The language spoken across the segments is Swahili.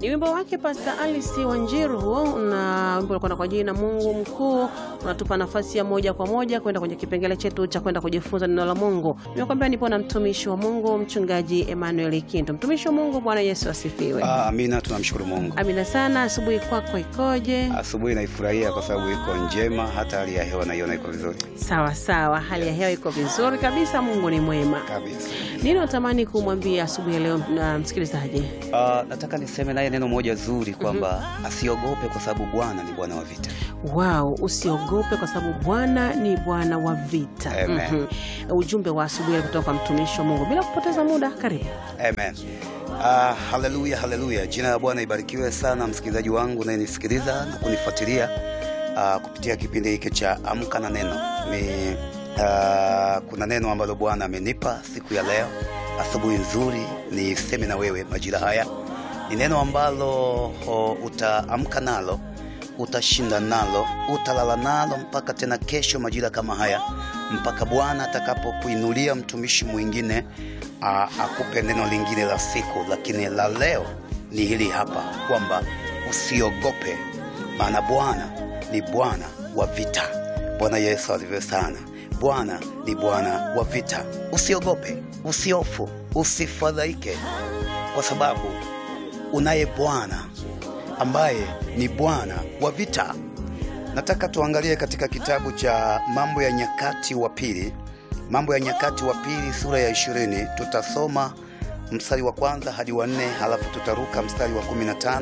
Ni wimbo wake Pastor Alice Wanjiru huo, na wimbo unakwenda kwa jina Mungu mkuu. Unatupa nafasi ya moja kwa moja kwenda kwenye kipengele chetu cha kwenda kujifunza neno la Mungu. Nimekwambia nipo na mtumishi wa Mungu mchungaji Emmanuel Kinto. Mtumishi wa Mungu, Bwana Yesu asifiwe. Ah, amina, tunamshukuru Mungu. Amina sana. Asubuhi kwako ikoje? Asubuhi naifurahia kwa sababu iko njema, hata hali ya hewa naiona iko vizuri Sawa sawa, hali ya hewa iko vizuri kabisa. Mungu ni mwema. kabisa. Nini unatamani kumwambia asubuhi ya leo na msikilizaji? Ah, nataka niseme naye neno moja zuri kwamba asiogope kwa sababu Bwana ni Bwana wa vita. Wow, usiogope kwa sababu Bwana ni Bwana wa vita. Amen. Mhm. Ujumbe wa asubuhi kutoka kwa mtumishi wa Mungu. Bila kupoteza muda, karibu. Amen. Ah, haleluya, haleluya. Jina la Bwana ibarikiwe sana, msikilizaji wangu unayenisikiliza na kunifuatilia ah, kupitia kipindi hiki cha Amka na Neno. Ni ah, kuna neno ambalo Bwana amenipa siku ya leo, asubuhi nzuri, niseme na wewe majira haya. Ni neno ambalo oh, utaamka nalo utashinda nalo, utalala nalo mpaka tena kesho majira kama haya, mpaka Bwana atakapokuinulia mtumishi mwingine a, akupe neno lingine la siku. Lakini la leo ni hili hapa kwamba usiogope, maana Bwana ni Bwana wa vita. Bwana Yesu alivyo sana. Bwana ni Bwana wa vita. Usiogope, usiofu, usifadhaike, kwa sababu unaye Bwana ambaye ni Bwana wa vita. Nataka tuangalie katika kitabu cha Mambo ya Nyakati wa Pili, Mambo ya Nyakati wa Pili sura ya ishirini. Tutasoma mstari wa kwanza hadi wa nne, halafu tutaruka mstari wa 15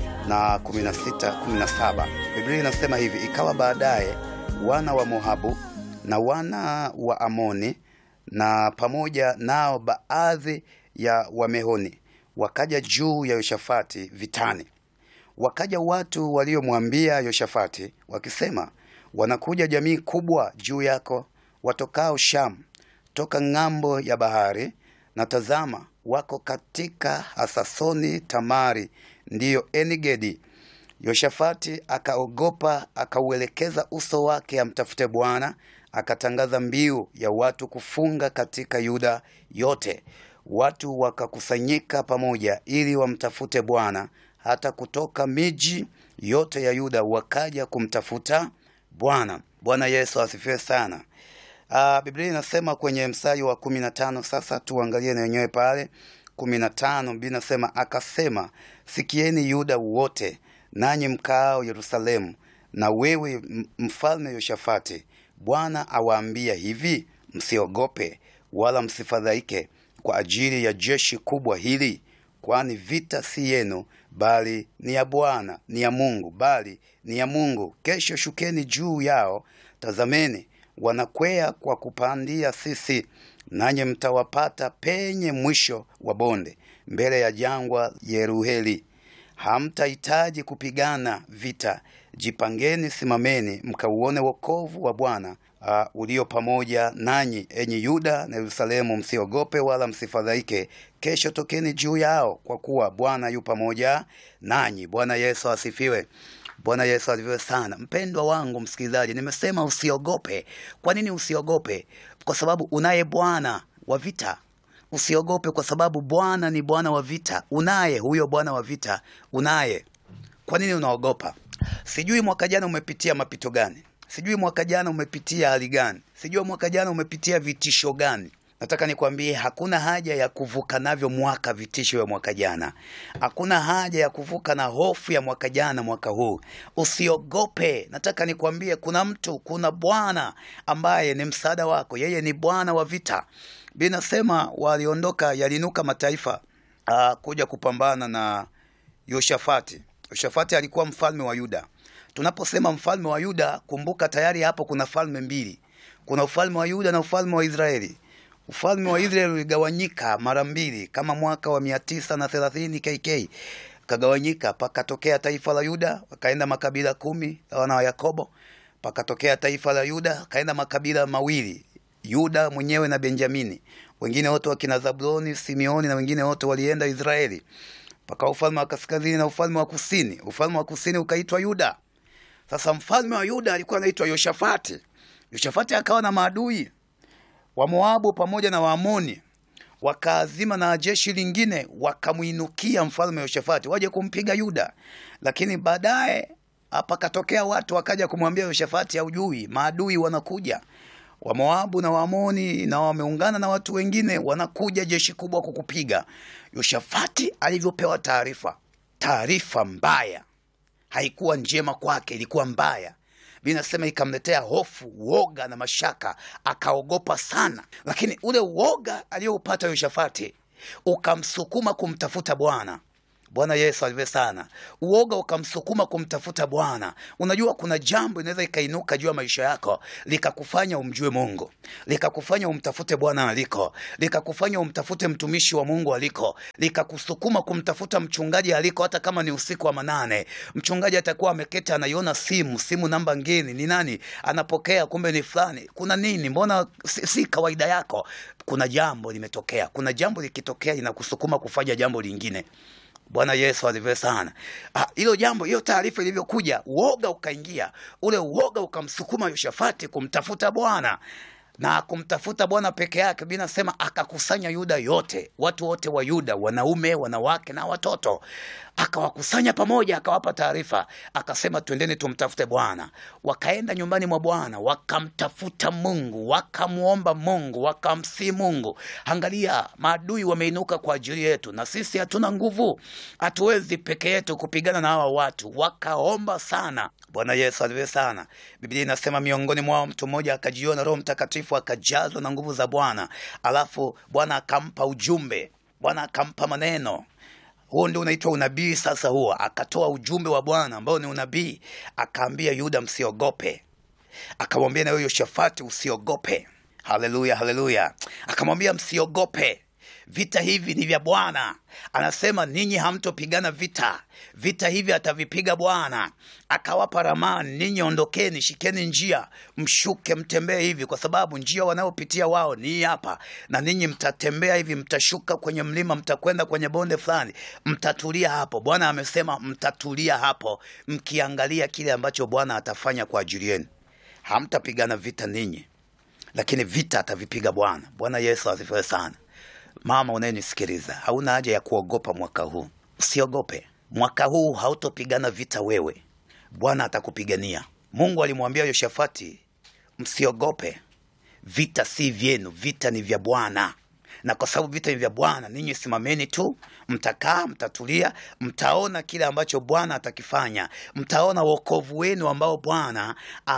na 16, 17. Biblia inasema hivi: ikawa baadaye wana wa Moabu na wana wa Amoni na pamoja nao baadhi ya Wamehoni wakaja juu ya Yoshafati vitani. Wakaja watu waliomwambia Yoshafati wakisema, wanakuja jamii kubwa juu yako watokao Shamu toka ng'ambo ya bahari, na tazama, wako katika Hasasoni Tamari, ndiyo Enigedi. Yoshafati akaogopa, akauelekeza uso wake amtafute Bwana, akatangaza mbiu ya watu kufunga katika Yuda yote. Watu wakakusanyika pamoja ili wamtafute Bwana, hata kutoka miji yote ya Yuda wakaja kumtafuta Bwana. Bwana Yesu asifiwe sana. Ah, Biblia inasema kwenye mstari wa kumi na tano. Sasa tuangalie na wenyewe pale kumi na tano. Biblia inasema akasema, sikieni Yuda wote, nanyi mkaao Yerusalemu, na wewe m- mfalme Yoshafati, Bwana awaambia hivi, msiogope wala msifadhaike kwa ajili ya jeshi kubwa hili, kwani vita si yenu, bali ni ya Bwana, ni ya Mungu, bali ni ya Mungu. Kesho shukeni juu yao, tazameni wanakwea kwa kupandia sisi, nanyi mtawapata penye mwisho wa bonde, mbele ya jangwa Yeruheli. Hamtahitaji kupigana vita. Jipangeni, simameni, mkauone wokovu wa Bwana uh, ulio pamoja nanyi, enyi Yuda na Yerusalemu. Msiogope wala msifadhaike. Kesho tokeni juu yao, kwa kuwa Bwana yu pamoja nanyi. Bwana Yesu asifiwe. Bwana Yesu alivyo sana. Mpendwa wangu msikilizaji, nimesema usiogope. Kwa nini usiogope? Kwa sababu unaye Bwana wa vita. Usiogope kwa sababu Bwana ni Bwana wa vita. Unaye huyo Bwana wa vita, unaye. Kwa nini unaogopa? Sijui mwaka jana umepitia mapito gani, sijui mwaka jana umepitia hali gani, sijui mwaka jana umepitia vitisho gani. Nataka nikwambie hakuna haja ya kuvuka navyo mwaka vitisho vya mwaka jana. Hakuna haja ya kuvuka na hofu ya mwaka jana mwaka huu. Usiogope. Nataka nikwambie kuna mtu, kuna Bwana ambaye ni msaada wako. Yeye ni Bwana wa vita. Binasema waliondoka, yaliinuka mataifa uh, kuja kupambana na Yoshafati. Yoshafati alikuwa mfalme wa Yuda. Tunaposema mfalme wa Yuda, kumbuka tayari hapo kuna falme mbili. Kuna ufalme wa Yuda na ufalme wa Israeli. Ufalme wa Israeli uligawanyika mara mbili kama mwaka wa mia tisa na thelathini KK kagawanyika, pakatokea taifa la Yuda, wakaenda makabila kumi wana wa Yakobo. Pakatokea taifa la Yuda, kaenda makabila mawili, Yuda mwenyewe na Benjamini. Wengine wote wakina Zabuloni, Simeoni na wengine wote walienda Israeli. Paka ufalme wa kaskazini na ufalme wa kusini. Ufalme wa kusini ukaitwa Yuda. Sasa mfalme wa Yuda alikuwa anaitwa Yoshafati. Yoshafati akawa na maadui wa Moabu pamoja na Waamoni. wakaazima na jeshi lingine wakamwinukia mfalme Yoshafati waje kumpiga Yuda, lakini baadaye pakatokea watu wakaja kumwambia Yoshafati, haujui maadui wanakuja wa Moabu na Waamoni na wameungana na watu wengine, wanakuja jeshi kubwa kukupiga. Yoshafati alivyopewa taarifa, taarifa mbaya, haikuwa njema kwake, ilikuwa mbaya. Biblia inasema ikamletea hofu, uoga na mashaka, akaogopa sana. Lakini ule uoga aliyoupata Yoshafati ukamsukuma kumtafuta Bwana. Bwana Yesu alive sana. Uoga ukamsukuma kumtafuta Bwana. Unajua, kuna jambo inaweza ikainuka juu ya maisha yako likakufanya umjue Mungu, likakufanya umtafute Bwana aliko, likakufanya umtafute mtumishi wa Mungu aliko, likakusukuma kumtafuta mchungaji aliko, hata kama ni usiku wa manane. Mchungaji atakuwa ameketi anaiona simu, simu namba ngeni, ni nani anapokea? Kumbe ni fulani. Kuna nini? Mbona si, si kawaida yako? Kuna jambo limetokea. Kuna jambo likitokea linakusukuma kufanya jambo lingine. Bwana Yesu alivyo sana. Hilo jambo, hiyo taarifa ilivyokuja, uoga ukaingia. Ule uoga ukamsukuma Yoshafati kumtafuta Bwana na kumtafuta Bwana peke yake. Biblia inasema akakusanya Yuda yote, watu wote wa Yuda, wanaume, wanawake na watoto, akawakusanya pamoja, akawapa taarifa, akasema twendeni tumtafute Bwana. Wakaenda nyumbani mwa Bwana, wakamtafuta Mungu, wakamwomba Mungu, wakamsii Mungu. Angalia, maadui wameinuka kwa ajili yetu, na sisi hatuna nguvu, hatuwezi peke yetu kupigana na hawa watu. Wakaomba sana. Bwana Yesu aliwe sana. Biblia inasema miongoni mwao mtu mmoja akajiona Roho Mtakatifu, akajazwa na nguvu za Bwana, alafu Bwana akampa ujumbe, Bwana akampa maneno huo ndio unaitwa unabii. Sasa huo akatoa ujumbe wa Bwana ambao ni unabii, akaambia Yuda msiogope, akamwambia na huyo Yoshafati usiogope. Haleluya, haleluya! Akamwambia msiogope, vita hivi ni vya Bwana. Anasema ninyi hamtopigana vita, vita hivi atavipiga Bwana. Akawapa ramani, ninyi ondokeni, shikeni njia, mshuke, mtembee hivi, kwa sababu njia wanayopitia wao ni hapa, na ninyi mtatembea hivi, mtashuka kwenye mlima, mtakwenda kwenye bonde fulani, mtatulia hapo. Bwana amesema mtatulia hapo, mkiangalia kile ambacho Bwana atafanya kwa ajili yenu. Hamtapigana vita ninyi, lakini vita atavipiga Bwana. Bwana Yesu asifiwe sana. Mama unayenisikiliza, hauna haja ya kuogopa mwaka huu. Usiogope, mwaka huu hautopigana vita wewe, Bwana atakupigania. Mungu alimwambia Yoshafati, msiogope, vita si vyenu, vita ni vya Bwana. Na kwa sababu vita ni vya Bwana, ninyi simameni tu, mtakaa, mtatulia, mtaona kile ambacho Bwana atakifanya, mtaona wokovu wenu ambao Bwana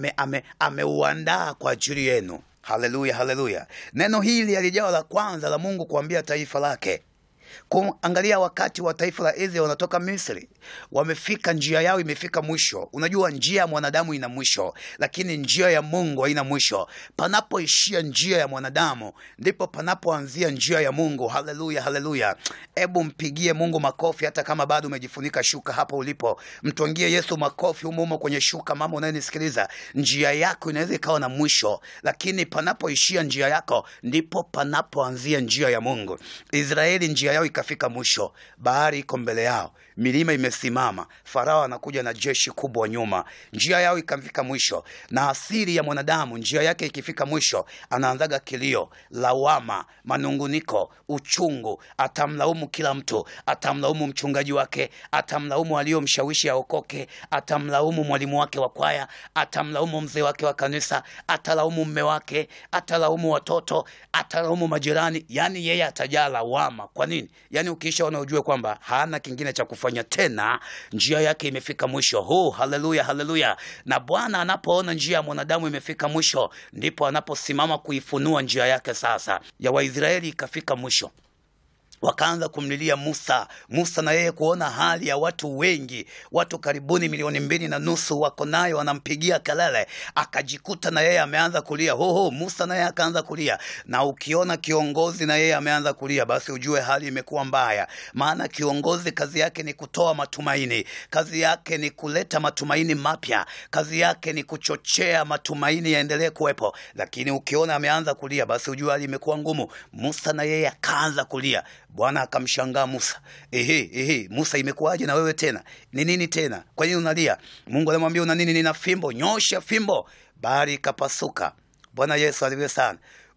ameuandaa ame kwa ajili yenu. Haleluya, haleluya! Neno hili alijawa la kwanza la Mungu kuambia taifa lake. Kuangalia wakati wa taifa la Israeli wanatoka Misri, wamefika, njia yao imefika mwisho. Unajua, njia ya mwanadamu ina mwisho, lakini njia ya Mungu haina mwisho. Panapoishia njia ya mwanadamu, ndipo panapoanzia njia ya Mungu. Haleluya, haleluya! Hebu mpigie Mungu makofi, hata kama bado umejifunika shuka hapo ulipo. Mtwangie Yesu makofi humo humo kwenye shuka. Mama unayenisikiliza, njia yako inaweza ikawa na mwisho, lakini panapoishia njia yako, ndipo panapoanzia njia ya Mungu. Israeli njia yao ikafika mwisho, bahari iko mbele yao, milima imesimama, Farao anakuja na jeshi kubwa nyuma. Njia yao ikafika mwisho, na asili ya mwanadamu njia yake ikifika mwisho, anaanzaga kilio, lawama, manunguniko, uchungu. Atamlaumu kila mtu, atamlaumu mchungaji wake, atamlaumu aliyomshawishi aokoke, atamlaumu mwalimu wake wa kwaya, atamlaumu mzee wake wa kanisa, atalaumu mme wake, atalaumu watoto, atalaumu majirani. Yani yeye atajaa lawama. Kwa nini? Yani ukishaona ujue kwamba hana kingine cha kufanya tena, njia yake imefika mwisho. Huu, haleluya, haleluya! Na Bwana anapoona njia ya mwanadamu imefika mwisho, ndipo anaposimama kuifunua njia yake. Sasa ya Waisraeli ikafika mwisho wakaanza kumlilia Musa. Musa na yeye kuona hali ya watu wengi, watu karibuni milioni mbili na nusu wako nayo, wanampigia kelele, akajikuta na yeye ameanza kulia hoho. Musa na yeye akaanza kulia, na ukiona kiongozi na yeye ameanza kulia, basi ujue hali imekuwa mbaya. Maana kiongozi kazi yake ni kutoa matumaini, kazi yake ni kuleta matumaini mapya, kazi yake ni kuchochea matumaini yaendelee kuwepo. Lakini ukiona ameanza kulia, basi ujue hali imekuwa ngumu. Musa na yeye akaanza kulia. Bwana akamshangaa Musa. Ehe, ehe, Musa, imekuwaje na wewe tena? Ni nini tena? Kwa nini unalia? Mungu alimwambia una nini? Nina fimbo, nyosha fimbo. Bahari ikapasuka. Bwana Yesu aliwe sana.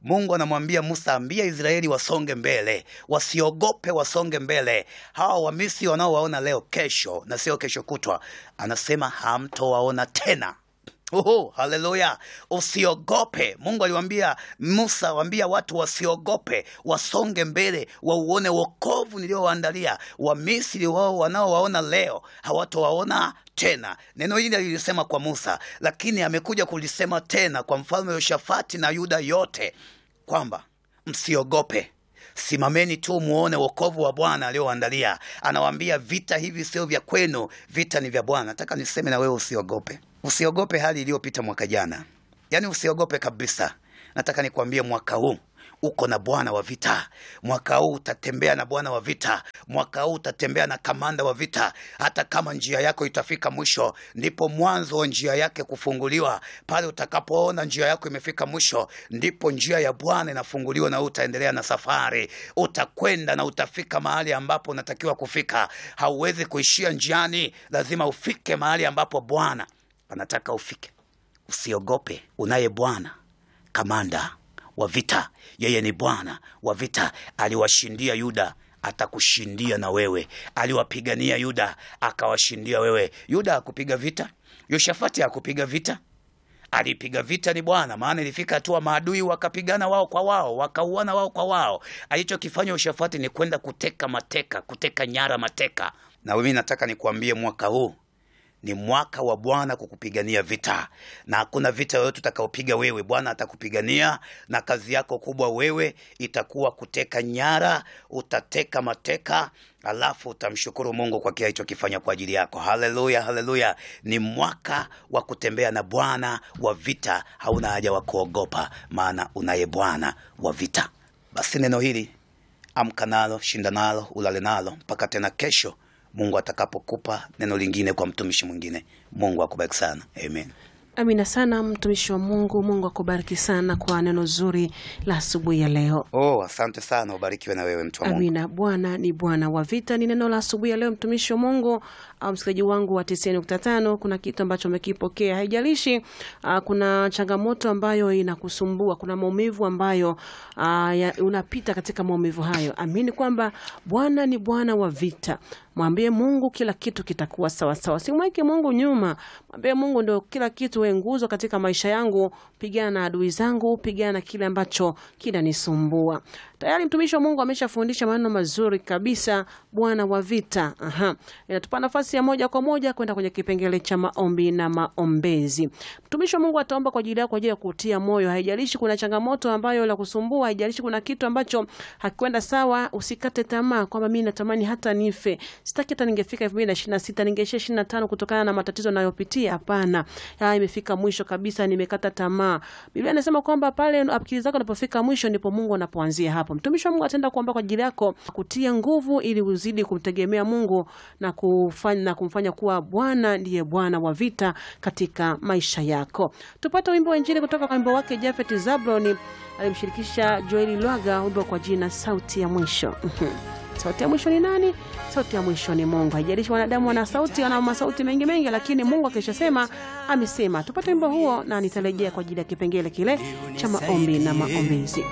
Mungu anamwambia Musa, ambia Israeli wasonge mbele, wasiogope, wasonge mbele. Hawa Wamisri wanaowaona leo, kesho na sio kesho kutwa, anasema hamtowaona tena. Oho, haleluya! Usiogope. Mungu aliwaambia Musa, waambia watu wasiogope, wasonge mbele, wauone wokovu niliowaandalia. Wamisri wao wanaowaona leo hawatowaona tena. Neno hili alilisema kwa Musa, lakini amekuja kulisema tena kwa mfalme Yoshafati na Yuda yote kwamba msiogope simameni tu muone wokovu wa Bwana alioandalia. Anawaambia vita hivi sio vya kwenu, vita ni vya Bwana. Nataka niseme na wewe usiogope, usiogope hali iliyopita mwaka jana, yaani usiogope kabisa. Nataka nikwambie mwaka huu uko na Bwana wa vita. Mwaka huu utatembea na Bwana wa vita. Mwaka huu utatembea na kamanda wa vita. Hata kama njia yako itafika mwisho, ndipo mwanzo wa njia yake kufunguliwa. Pale utakapoona njia yako imefika mwisho, ndipo njia ya Bwana inafunguliwa, na utaendelea na safari. Utakwenda na utafika mahali ambapo unatakiwa kufika. Hauwezi kuishia njiani, lazima ufike mahali ambapo Bwana anataka ufike. Usiogope, unaye Bwana kamanda wa vita. Yeye ni Bwana wa vita. Aliwashindia Yuda, atakushindia na wewe. Aliwapigania Yuda, akawashindia wewe. Yuda hakupiga vita, Yoshafati hakupiga vita, alipiga vita ni Bwana. Maana ilifika hatua maadui wakapigana wao kwa wao, wakauana wao kwa wao. Alichokifanya Yoshafati ni kwenda kuteka mateka, kuteka nyara mateka. Na mimi nataka nikuambie mwaka huu ni mwaka wa Bwana kukupigania vita, na hakuna vita yoyote utakaopiga wewe. Bwana atakupigania, na kazi yako kubwa wewe itakuwa kuteka nyara, utateka mateka, alafu utamshukuru Mungu kwa kile alichokifanya kwa ajili yako. Haleluya, haleluya! Ni mwaka wa kutembea na Bwana wa vita. Hauna haja wa kuogopa, maana unaye Bwana wa vita. Basi neno hili amka nalo, shinda nalo, ulale nalo mpaka tena kesho Mungu atakapokupa neno lingine kwa mtumishi mwingine. Mungu akubariki sana, amen. Amina sana mtumishi wa Mungu. Mungu akubariki sana kwa neno zuri la asubuhi ya leo. Oh, asante sana, ubarikiwe na wewe mtu wa Mungu. Amina. Bwana ni Bwana wa vita, ni neno la asubuhi ya leo, mtumishi wa Mungu au msikilizaji wangu wa 90.5. Kuna kitu ambacho umekipokea, haijalishi uh, kuna changamoto ambayo inakusumbua, kuna maumivu ambayo uh, ya, unapita katika maumivu hayo. Amini kwamba Bwana ni Bwana wa vita. Mwambie Mungu kila kitu kitakuwa sawa sawa. Simweke Mungu nyuma. Mwambie Mungu ndio kila kitu, wewe nguzo katika maisha yangu. Pigana na adui zangu, pigana na kile ambacho kinanisumbua. Tayari mtumishi wa Mungu ameshafundisha maneno mazuri kabisa, Bwana wa vita. Aha. Inatupa nafasi ya moja kwa moja kwenda kwenye kipengele cha maombi na maombezi. Mtumishi wa Mungu ataomba kwa ajili yako kwa ajili ya kutia moyo. Haijalishi kuna changamoto ambayo la kusumbua, haijalishi kuna kitu ambacho hakikwenda sawa, usikate tamaa kwamba mimi natamani hata nife. Sitaki hata ningefika 2026 ningeishia 25 kutokana na matatizo ninayopitia. Hapana. Ya imefika mwisho kabisa, nimekata tamaa. Biblia inasema kwamba pale akili zako unapofika mwisho ndipo Mungu anapoanzia hapo. Mtumishi wa Mungu ataenda kuomba kwa ajili yako, kutia nguvu ili uzidi kumtegemea Mungu na kufanya na kumfanya kuwa Bwana ndiye Bwana wa vita katika maisha yako. Tupate wimbo wa Injili kutoka kwa wimbo wake Jafet Zabloni alimshirikisha Joeli Lwaga, wimbo kwa jina sauti ya mwisho. Sauti ya mwisho ni nani? Sauti ya mwisho ni Mungu. Haijalishi wanadamu wana sauti, wana masauti mengi mengi, lakini Mungu akishasema amesema. Tupate wimbo huo na nitarejea kwa ajili ya kipengele kile cha maombi na maombezi.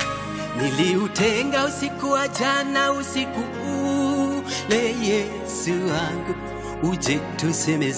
Niliutenga usiku wa jana, usiku ule Yesu wangu, uje tuseme